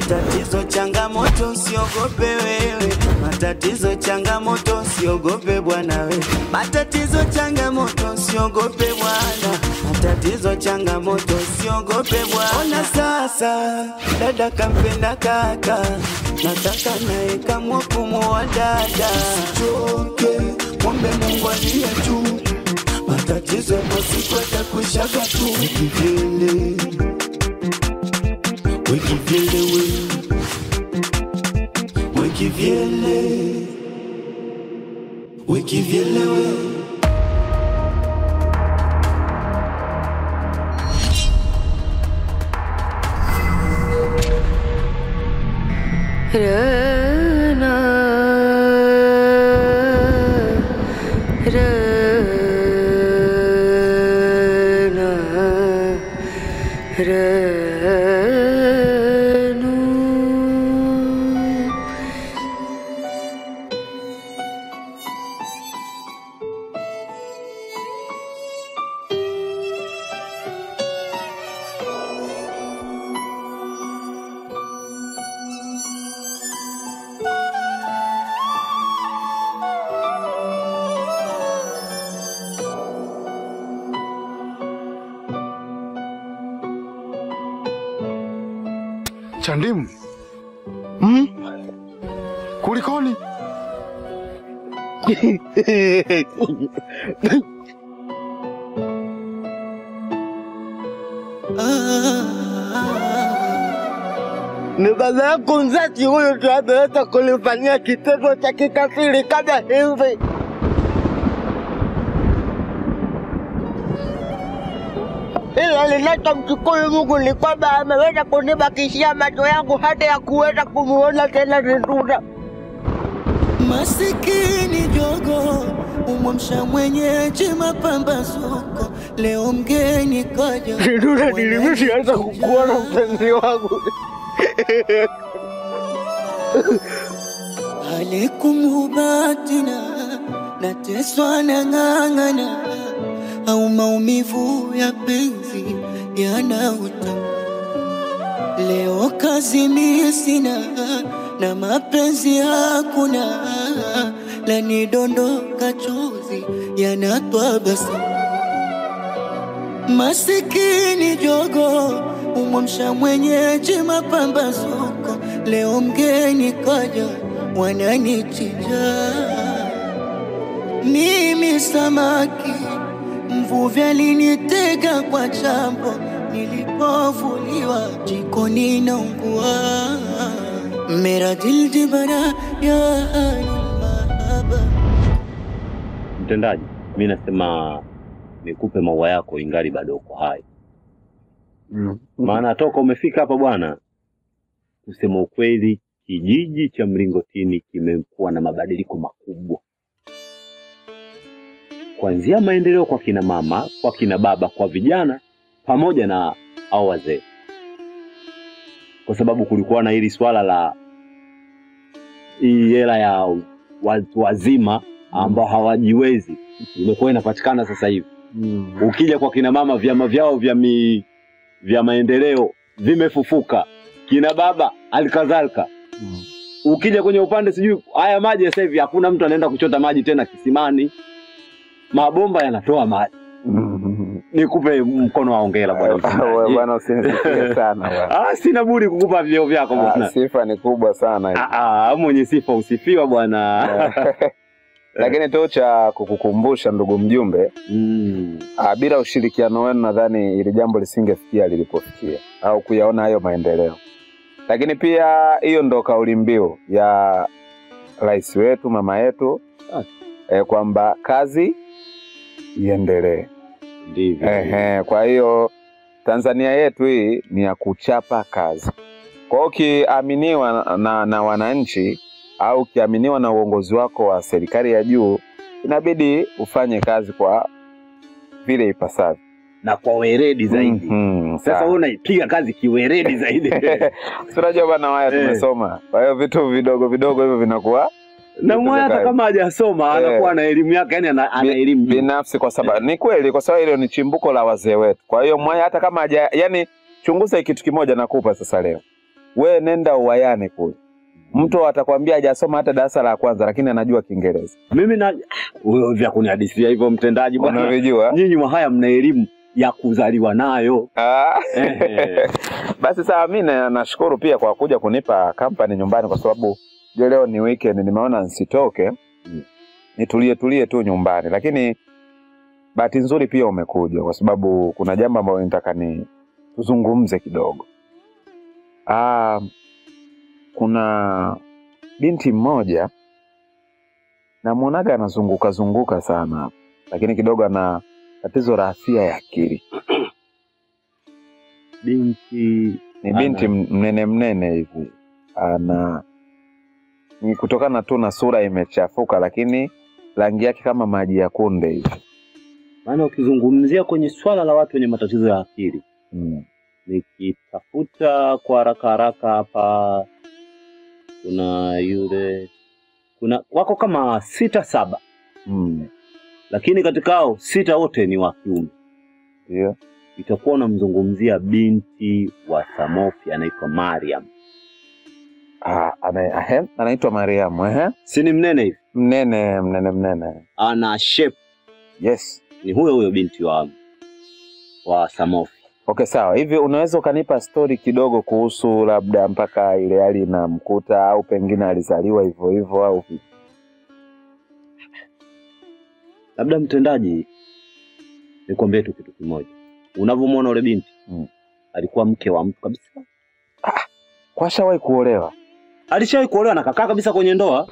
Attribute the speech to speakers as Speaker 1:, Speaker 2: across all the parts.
Speaker 1: Matatizo changamoto, usiogope wewe. Matatizo changamoto, usiogope bwana we. Matatizo changamoto, usiogope bwana. Matatizo changamoto, usiogope bwana. Ona sasa, dada kampenda kaka, nataka naye kamwa kumuoa dada. Choke, mwombe Mungu aliye juu, matatizo yapo siku atakushaga tu. Kivyele, we kivyele we, we kivyele, we kivyele we.
Speaker 2: Rana, Rana, Ranu.
Speaker 3: Chandimu. Mm? Kulikoni?
Speaker 4: Ni baba yako mzazi huyo ndio ameweza kunifanyia kitendo cha kikatili kama hivi. Ila linachomshukuru Mungu ni kwamba ameweza kunibakishia macho yangu hata ya kuweza kumuona tena Zinduna.
Speaker 1: Masikini jogo umwamsha mwenyeji mapambazuko, leo mgeni kaja.
Speaker 4: Zinduna, nilimeshaanza kukuona mpenzi wangu.
Speaker 1: Alikumubatina nateswa na ng'ang'ana, au maumivu ya penzi yanauta. Leo kazi mimi sina na mapenzi hakuna, lanidondoka chozi yanatwa basa. Masikini jogo umwamsha mwenyeji mapambazuko, leo mgeni kaja wananichija. Mimi samaki mvuvi alinitega kwa chambo, nilipovuliwa jikoni naungua. Mera dil jibara ya ahli mahaba
Speaker 5: Mtendaji, mi nasema nikupe maua yako ingali bado uko hai, maana toka umefika hapa bwana, kusema ukweli, kijiji cha Mlingotini kimekuwa na mabadiliko makubwa, kuanzia maendeleo kwa kina mama, kwa kina baba, kwa vijana pamoja na hao wazee, kwa sababu kulikuwa na hili swala la hii hela ya watu wazima ambao hawajiwezi imekuwa inapatikana sasa hivi. Ukija kwa kina mama, vyama vyao vya mi, vya maendeleo vimefufuka, kina baba alikadhalika. Ukija kwenye upande sijui haya maji sasa hivi hakuna mtu anaenda kuchota maji tena kisimani, mabomba yanatoa maji. Nikupe mkono wa hongera bwana
Speaker 6: Wewe
Speaker 5: mtendaji.
Speaker 6: bwana usinisifie sana bwana.
Speaker 5: Ah, sina budi kukupa vyeo vyako
Speaker 6: Ah,
Speaker 5: bwana.
Speaker 6: Sifa ni kubwa sana hiyo.
Speaker 5: Ah, ah, mwenye sifa usifiwa bwana.
Speaker 6: Lakini tu cha kukukumbusha ndugu mjumbe,
Speaker 5: Mm.
Speaker 6: ah, bila ushirikiano wenu nadhani ili jambo lisingefikia lilipofikia au kuyaona hayo maendeleo. Lakini pia hiyo ndo kauli mbiu ya rais wetu mama yetu eh, kwamba kazi iendelee.
Speaker 5: Ndivyo.
Speaker 6: Ehe, kwa hiyo Tanzania yetu hii ni ya kuchapa kazi. Kwa hiyo ukiaminiwa na, na wananchi au ukiaminiwa na uongozi wako wa serikali ya juu, inabidi ufanye kazi kwa vile ipasavyo
Speaker 5: na kwa weredi zaidi.
Speaker 6: Mhm,
Speaker 5: Sasa
Speaker 6: sawa.
Speaker 5: wewe unaipiga kazi kiweredi zaidi.
Speaker 6: Si unajua bwana waya
Speaker 5: Eh.
Speaker 6: tumesoma, kwa hiyo vitu vidogo vidogo hivyo vinakuwa
Speaker 5: na mwaya hata kama hajasoma
Speaker 6: Eh.
Speaker 5: anakuwa na elimu yake, yani ana, ana
Speaker 6: Bi-
Speaker 5: elimu nyingi.
Speaker 6: binafsi kwa sababu ni kweli, kwa sababu hilo ni chimbuko la wazee wetu. Kwa hiyo mwaya hata kama haja, yani chunguza kitu kimoja nakupa sasa leo. we nenda uwayane kule, mtu atakwambia hajasoma hata darasa la kwanza, lakini anajua Kiingereza.
Speaker 5: Mimi na wewe vya kunihadithia hivyo mtendaji bwana.
Speaker 6: Unavijua?
Speaker 5: Nyinyi Wahaya mna elimu ya kuzaliwa nayo.
Speaker 6: Ah.
Speaker 5: Ehe.
Speaker 6: Basi sawa, mi na- nashukuru pia kwa kuja kunipa kampani nyumbani, kwa sababu je, leo ni weekend, nimeona nsitoke nitulie tulie tu nyumbani, lakini bahati nzuri pia umekuja kwa sababu kuna jambo ambalo nitaka ni tuzungumze kidogo. Ah, kuna binti mmoja namwonaga anazunguka zunguka sana hapa, lakini kidogo ana tatizo la afya ya akili.
Speaker 5: Binti
Speaker 6: Ni
Speaker 5: Ana-
Speaker 6: binti m- mnene mnene hivi, ana ni kutokana tu na sura imechafuka, lakini rangi yake kama maji ya kunde hivi.
Speaker 5: maana ukizungumzia kwenye swala la watu wenye matatizo ya akili
Speaker 6: Mm.
Speaker 5: nikitafuta kwa haraka haraka hapa kuna yule kuna wako kama sita saba
Speaker 6: Mm.
Speaker 5: lakini katika hao sita wote ni wa kiume
Speaker 6: Ndio.
Speaker 5: itakuwa unamzungumzia binti wa Samofi anaitwa Mariam
Speaker 6: Ah, ana, ahe, anaitwa Mariamu ehe.
Speaker 5: si ni mnene hivi
Speaker 6: Mnene mnene mnene.
Speaker 5: ana shape
Speaker 6: Yes.
Speaker 5: ni huyo huyo binti wa wa Samofi
Speaker 6: Okay, sawa. Hivi unaweza ukanipa stori kidogo kuhusu labda mpaka ile hali inamkuta au pengine alizaliwa hivyo hivyo au vipi?
Speaker 5: labda mtendaji nikwambie tu kitu kimoja unavyomwona ule binti
Speaker 6: Mm.
Speaker 5: alikuwa mke wa mtu kabisa
Speaker 6: Kwa ashawahi kuolewa?
Speaker 5: alishawahi kuolewa na kakaa kabisa kwenye ndoa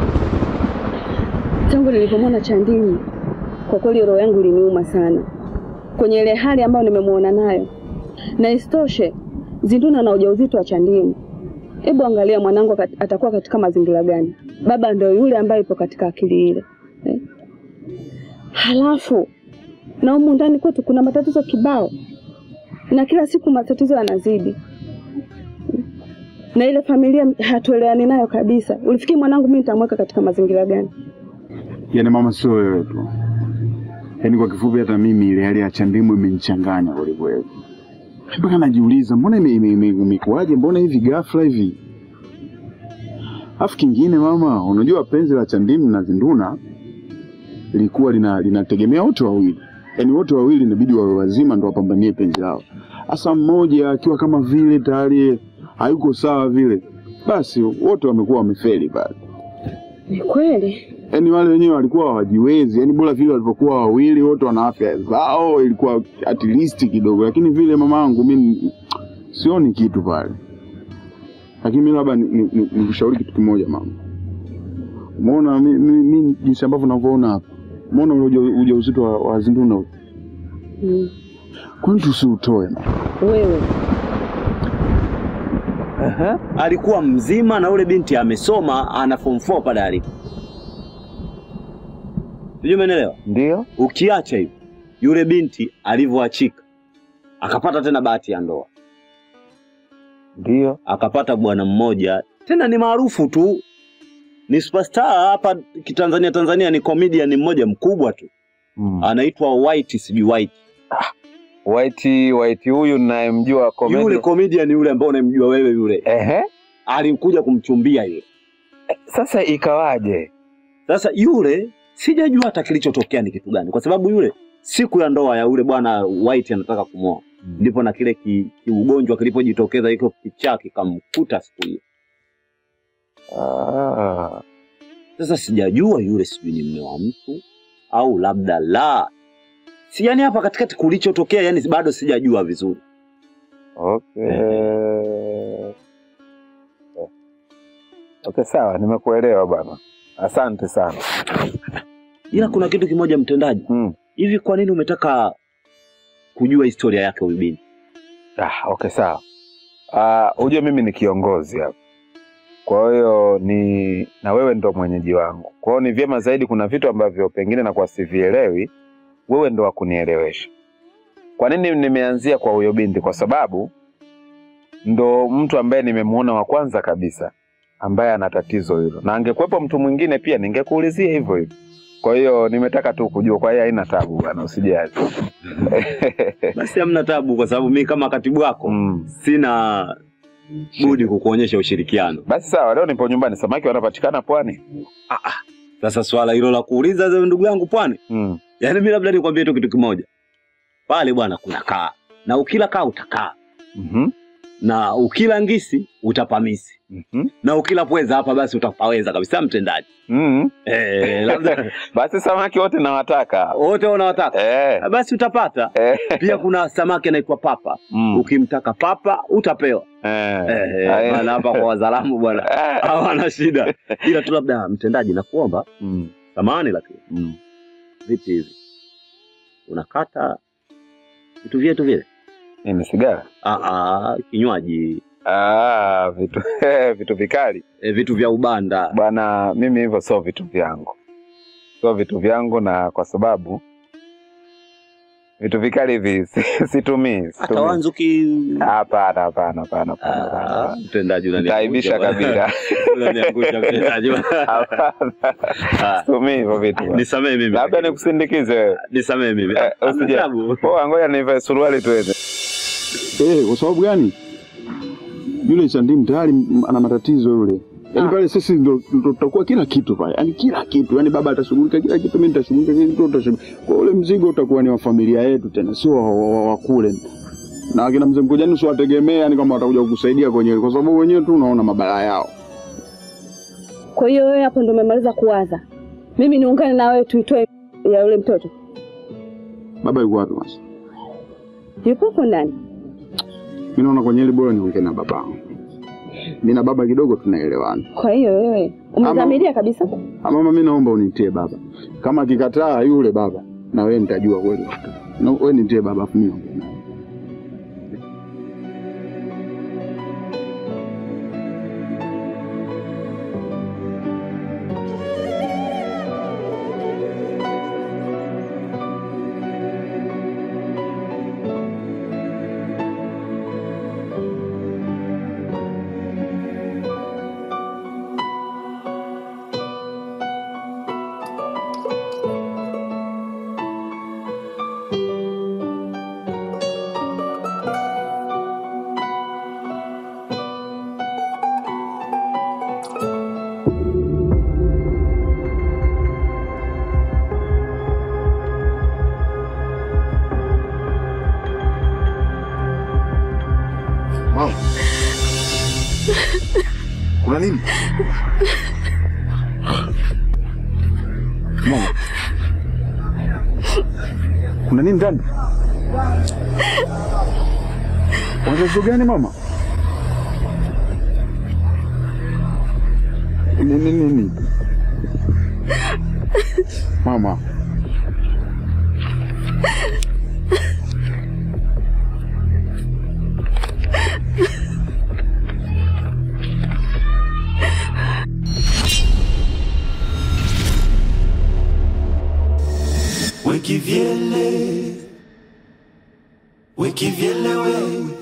Speaker 2: Tangu nilipomwona Chandini, kwa kweli roho yangu iliniuma sana kwenye ile hali ambayo nimemwona nayo, na isitoshe Zinduna na ujauzito wa Chandini. Hebu angalia mwanangu kat- atakuwa katika mazingira gani? Baba ndio yule ambaye yupo katika akili ile eh? Halafu na humu ndani kwetu kuna matatizo kibao, na kila siku matatizo yanazidi, na ile familia hatuelewani nayo kabisa. Ulifikiri mwanangu mimi nitamweka katika mazingira gani?
Speaker 3: Yaani mama, sio wewe tu, yaani kwa kifupi, hata mimi ile hali ya Chandimu imenichanganya kwelikweli, mpaka najiuliza mbona ime- ime- ime- imekuwaje, mbona hivi ghafla hivi. Alafu kingine mama, unajua penzi la Chandimu na Zinduna lilikuwa lina linategemea wote wawili, yaani wote wawili inabidi wawe wazima ndo wapambanie penzi lao. Hasa mmoja akiwa kama vile tayari hayuko sawa vile, basi wote wamekuwa wamefeli pale.
Speaker 2: Ni kweli
Speaker 3: Yaani wale wenyewe walikuwa hawajiwezi, yaani bora vile walivyokuwa wawili wote wana afya zao, ilikuwa at least kidogo, lakini vile mamangu mimi sioni kitu pale. Lakini mimi labda nikushauri ni, ni nikushauri kitu kimoja mama, umeona mi, mi, mi jinsi ambavyo unavyoona hapa, umeona ule uja- ujauzito wa, wa Zinduna ule,
Speaker 2: mm.
Speaker 3: kwani tusiutoe mama?
Speaker 2: Wewe
Speaker 6: Ehe.
Speaker 5: alikuwa mzima na ule binti amesoma ana form 4 pale alipo sijui umeelewa
Speaker 6: Ndio.
Speaker 5: ukiacha hivi yule binti alivyoachika akapata tena bahati ya ndoa
Speaker 6: Ndio.
Speaker 5: akapata bwana mmoja tena ni maarufu tu ni superstar hapa kitanzania tanzania ni comedian mmoja mkubwa tu
Speaker 6: Mm.
Speaker 5: anaitwa white sijui white
Speaker 6: White White huyu ninayemjua comedy.
Speaker 5: yule comedian yule ambao unamjua wewe yule
Speaker 6: Ehe.
Speaker 5: alikuja kumchumbia yule
Speaker 6: Sasa ikawaje?
Speaker 5: Sasa yule sijajua hata kilichotokea ni kitu gani, kwa sababu yule siku ya ndoa ya yule bwana White anataka kumwoa, ndipo na kile ki- kiugonjwa kilipojitokeza, hiko kichaa kikamkuta siku hiyo.
Speaker 6: Ah.
Speaker 5: Sasa sijajua yule sijui ni mme wa mtu au labda la si, yani hapa katikati kulichotokea, yani bado sijajua vizuri.
Speaker 6: Okay. Okay, sawa, nimekuelewa bwana. Asante sana.
Speaker 5: Ila kuna kitu kimoja, mtendaji,
Speaker 6: Mm.
Speaker 5: hivi kwa nini umetaka kujua historia yake huyu binti?
Speaker 6: Ah, okay, sawa. Ah, ujue mimi ni kiongozi hapa. Kwa hiyo ni na wewe ndo mwenyeji wangu. Kwa hiyo ni vyema zaidi, kuna vitu ambavyo pengine nakuwa sivielewi, wewe ndo wa kunielewesha. Kwa nini nimeanzia kwa huyo binti? Kwa sababu ndo mtu ambaye nimemuona wa kwanza kabisa ambaye ana tatizo hilo, na angekuwepo mtu mwingine pia ningekuulizia hivyo hivyo. Kwa hiyo nimetaka tu kujua, kwa hiyo haina tabu bwana, usijali.
Speaker 5: Basi hamna tabu, kwa sababu mimi kama katibu wako
Speaker 6: mm.
Speaker 5: sina budi kukuonyesha ushirikiano.
Speaker 6: Basi sawa, leo nipo nyumbani. Samaki wanapatikana pwani?
Speaker 5: Sasa swala hilo la kuuliza ze ndugu yangu pwani,
Speaker 6: Mm.
Speaker 5: yaani mimi labda nikwambie tu kitu kimoja, pale bwana kuna kaa, na ukila kaa utakaa,
Speaker 6: Mhm.
Speaker 5: na ukila ngisi utapamisi,
Speaker 6: Mhm.
Speaker 5: na ukila pweza hapa basi utapaweza kabisa mtendaji.
Speaker 6: Mhm.
Speaker 5: Eh, labda
Speaker 6: Basi samaki wote nawataka.
Speaker 5: wote unawataka
Speaker 6: Eh.
Speaker 5: basi utapata.
Speaker 6: Eh.
Speaker 5: Pia kuna samaki anaitwa papa,
Speaker 6: Mm.
Speaker 5: ukimtaka papa utapewa.
Speaker 6: Eh.
Speaker 5: Eh,
Speaker 6: Aya.
Speaker 5: maana hapa kwa wazalamu bwana
Speaker 6: Eh.
Speaker 5: hawana shida, ila tu labda mtendaji, nakuomba
Speaker 6: Mm.
Speaker 5: samahani, lakini
Speaker 6: Mm.
Speaker 5: vipi hivi unakata vitu vyetu vile?
Speaker 6: Nini sigara?
Speaker 5: Ah, ah, kinywaji
Speaker 6: Ah, vitu vitu vikali.
Speaker 5: e, vitu vya ubanda.
Speaker 6: Bwana, mimi hivyo sio vitu vyangu, sio vitu vyangu, na kwa sababu vitu vikali hivi si- situmii,
Speaker 5: Hata
Speaker 6: situmii.
Speaker 5: wanzu ki
Speaker 6: Hapana, hapana, hapana, hapana,
Speaker 5: Ah,
Speaker 6: hapana.
Speaker 5: mtendaji
Speaker 6: Nitaibisha
Speaker 5: unaniangusha
Speaker 6: kabila.
Speaker 5: bwana. Unaniangusha mtendaji bwana.
Speaker 6: Hapana,
Speaker 5: Ah,
Speaker 6: situmii hivyo vitu. bwana.
Speaker 5: Nisamee mimi.
Speaker 6: Labda nikusindikize wewe.
Speaker 5: nisamee mimi.
Speaker 6: Eh,
Speaker 5: Ah,
Speaker 6: usije.
Speaker 5: sababu.
Speaker 6: Poa, ngoja nivae suruali tuweze.
Speaker 3: Eh, kwa sababu gani? Yule Chandimu tayari m- ana matatizo yule. Yaani pale sisi ndo ndo tutakuwa kila kitu pale. Yaani kila kitu. Yaani baba atashughulika kila kitu, mimi nitashughulika kila kitu, utashughulika. Kwa ule mzigo utakuwa ni wa familia yetu tena, sio wa, wa, wa, wa kule. Na akina mzee Mkojani sio wategemea yani kama watakuja kukusaidia kwenye kwa sababu wenyewe tu unaona mabala yao.
Speaker 2: Kwa hiyo wewe hapo ndo umemaliza kuwaza, mimi niungane na wewe tuitoe ya yule mtoto?
Speaker 3: Baba yuko wapi basi?
Speaker 2: Yupo hapo ndani?
Speaker 3: Mimi naona kwenye ile bora niongee na baba. Mimi na baba kidogo tunaelewana.
Speaker 2: Kwa hiyo wewe umedhamiria kabisa?
Speaker 3: Ah, Mama, mimi naomba unitie baba. Kama akikataa yule baba, na wewe nitajua kweli. Na wewe nitie baba afu mimi naongea naye.
Speaker 7: Mama. Kuna nini?
Speaker 3: Mama. Kuna nini ndani? Wazazi gani mama? Nini nini? Mama.
Speaker 8: Wekivyele, wekivyele we,